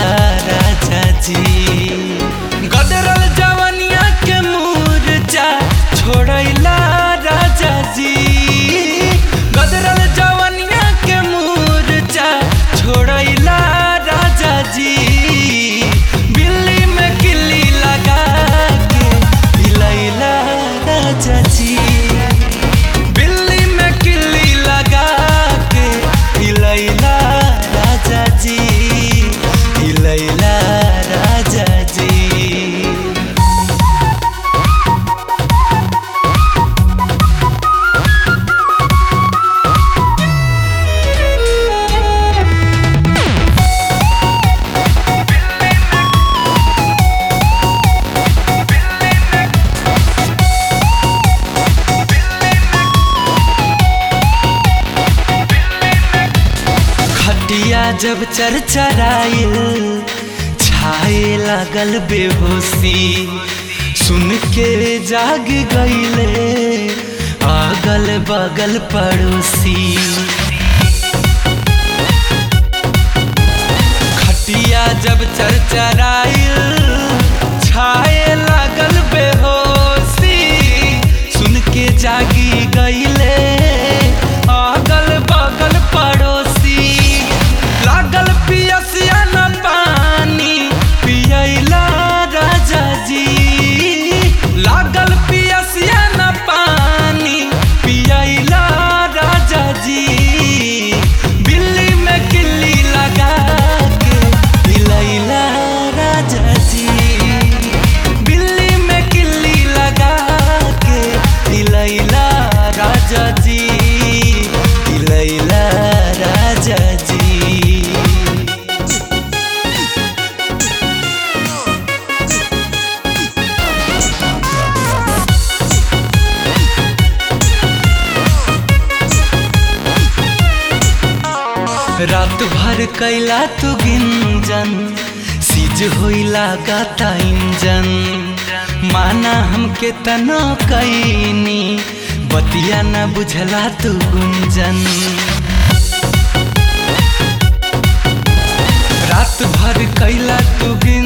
राजा जी गदरल जवनिया के मूर्छा छोड़ैला राजा जी गदरल जवनिया के मूर्छा छोड़ैला राजा जी बिल्ली में किल्ली लगा के हिलैला राजा जी बिल्ली में किल्ली लगा के हिलैला राजा जी हिलैला राजा जी खटिया जब चरचराइल छाए लागल बेहोशी सुन के जाग गईले अगल बगल पड़ोसी खटिया जब चरचराइल छाए लागल बेहोशी सुन के जागी गईले अगल बगल पड़ोसी लागल पियसिया न पानी पियैला राजा जी लागल पियसिया न पानी पियैला राजा जी बिल्ली में किल्ली लगा के हिलैला राजा जी बिल्ली में किल्ली लगा के हिलैला राजा जी हिलैला राजा जी रात भर कैला तू गिंजन सीज होइला गाता इंजन माना हमके तनो कैनी बतिया न बुझला तू गुंजन रात भर कैला तू गिंजन